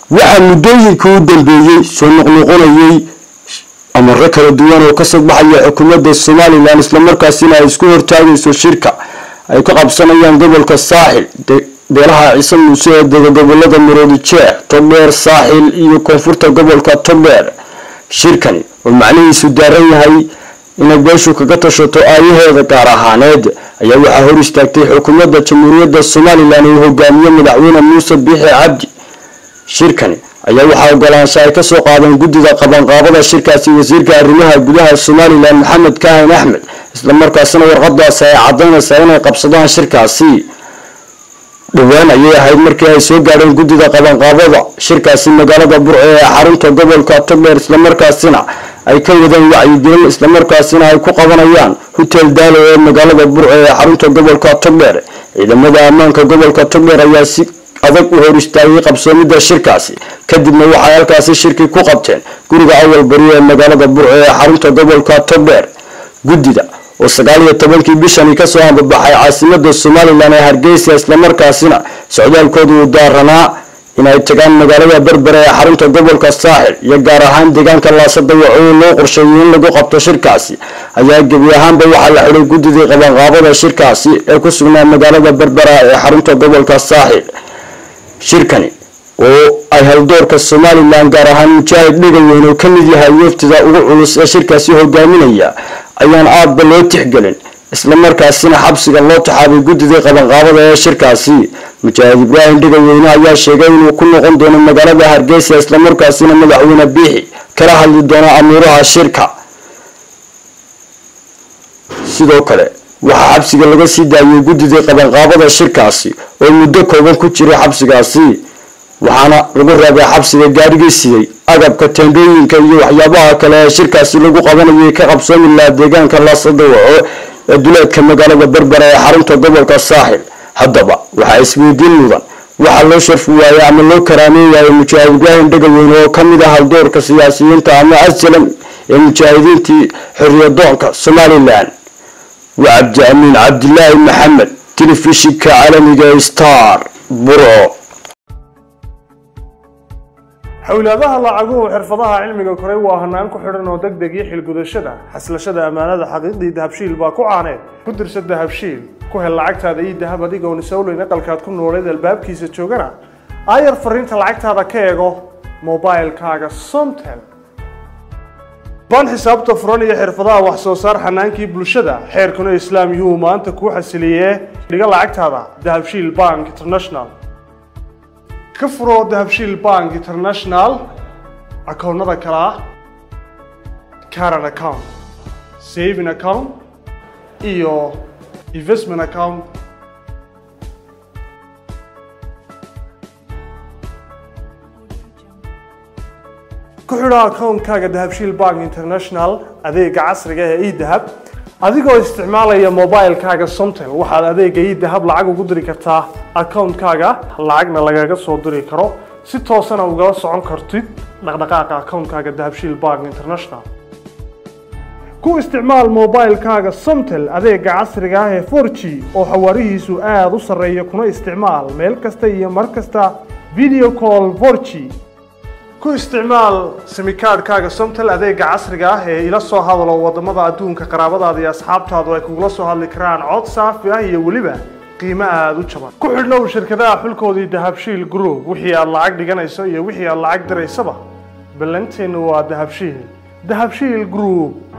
waxaa muddooyinkii u dambeeyey soo noqnoqonayay amaro kala duwan oo kasoo baxaya xukuumadda somalilan islamarkaasina ay isku hortaagayso shirka ay ka qabsanayaan gobolka saaxil beelaha ciise muuse ee dega gobolada maroodi jeex togdheer saaxil iyo koonfurta gobolka togdheer shirkani oo macnihiisu daaran yahay inay beeshu kaga tashato aayaheeda gaar ahaaneed ayaa waxaa hor istaagtay xukuumadda jamhuuriyadda somalilan uu hogaamiye madaxweyne muuse biixi cabdi shirkani ayaa waxaa ogolaansha ay kasoo qaadeen guddida qabanqaabada shirkaasi wasiirka arrimaha gudaha somalilan maxamed kaahin axmed islamarkaasina warqadaasi ay cadaynaysaa inay qabsadaan shirkaasi dhowaan ayay ahayd markii ay soo gaadheen guddida qabanqaabada shirkaasi magaalada burco ee xarunta gobolka togdheer islamarkaasina ay ka wadeen wacyigelin islamarkaasina ay ku qabanayaan hotel daalo ee magaalada burco ee xarunta gobolka togdheer ciidamada ammaanka gobolka togdheer ayaa si adag u hor istaagay qabsoomida shirkaasi kadibna waxay halkaasi shirki ku qabteen guriga awal bari ee magaalada burco ee xarunta gobolka togdheer guddida oo sagaal iyo tobankii bishani kasoo hambabaxay caasimada somalilan ee hargeysa islamarkaasina socdaalkooda uu daaranaa inay tagaan magaalada berbera ee xarunta gobolka saaxil iyo gaar ahaan deegaanka laasadawaco oo loo qorsheeyay in lagu qabto shirkaasi ayaa gebi ahaanba waxaa la xidhay guddidii qabanqaabada shirkaasi ee ku sugnaa magaalada berbera ee xarunta gobolka saaxil shirkani oo ay haldoorka somalilan gaar ahaan mujaahid dhigaweyn oo kamid yahay weftida ugu culus ee shirkaasi hogaaminaya ayaan aadba loo tixgelin islamarkaasina xabsiga loo taxaabay guddidii qabanqaabada ee shirkaasi mujaahid ibraahim dhigaweyne ayaa sheegay inuu ku noqon doono magaalada hargeysa islamarkaasina madaxweyne biixi kala hadli doono amuuraha shirka sidoo kale waxaa xabsiga laga sii daayay guddidii qabanqaabada shirkaasi oo muddo kooban ku jiray xabsigaasi waxaana lagu raabay xabsiga gaarigii siday agabka teendhooyinka iyo waxyaabaha kale ee shirkaasi lagu qabanayay ka qabsoomi lahaa deegaanka laasadawaco ee duleedka magaalada berbera ee xarunta gobolka saaxil haddaba waxaa isweydiin mudan waxaa loo sharfi waayey ama loo karaameyn waayey mujaahid ibraahim dhegaweyne oo kamid ah haldoorka siyaasiyiinta ama aslam ee mujaahidiintii xorriyadoonka somalilan waa cabdi amiin cabdilaahi maxamed telefishinka caalamiga star burco xowlaadaha lacaguhu xirfadaha cilmiga koray waa hanaan ku xidhan oo deg deg iyo xilgudashada xaslashada ammaanada xaqiiqdii dahabshiil baa ku caaneed ku dirsa dahabshiil ku hel lacagtaada iyo dahab adigoon isowleyn aqalkaad ku nooleed albaabkiisa joogana aayar fariinta lacagtaada ka eego mobilkaaga somtel baan xisaabta furan iyo xirfadaha wax soo saar xanaankii bulshada xeerkuna islaam yuhuu maanta kuu xasiliyee dhiga lacagtaada dahabshiil bank international ka furo dahabshiil bank international akoonnada kale ah caran account saving account iyo investment account ku xidho akoonkaaga dahabshiil bank international adeega casriga ee edahab adigoo isticmaalaya mobilkaaga somtel waxaad adeega edahab lacag ugu diri kartaa akoonkaaga lacagna lagaga soo diri karo si toosana ugala socon kartid dhaqdhaqaaqa akoonkaaga dahabshiil bank international ku isticmaal mobilkaaga somtel adeega casriga ah ee 4g oo xawaarihiisu aada u sarreeya kuna isticmaal meel kasta iyo mar kasta video call 4g ku isticmaal simikaadhkaaga somtel adeega casriga ah ee ila soo hadalo wadamada adduunka qaraabadaada iyo asxaabtaadu ay kugula soo hadli karaan cod saafi ah iyo weliba qiimo aada u jaban ku xidhnow shirkadaha xulkoodii dahabshiil group wixii aad lacag dhiganayso iyo wixii aad lacag diraysaba ballanteenu waa dahabshiil dahabshiil group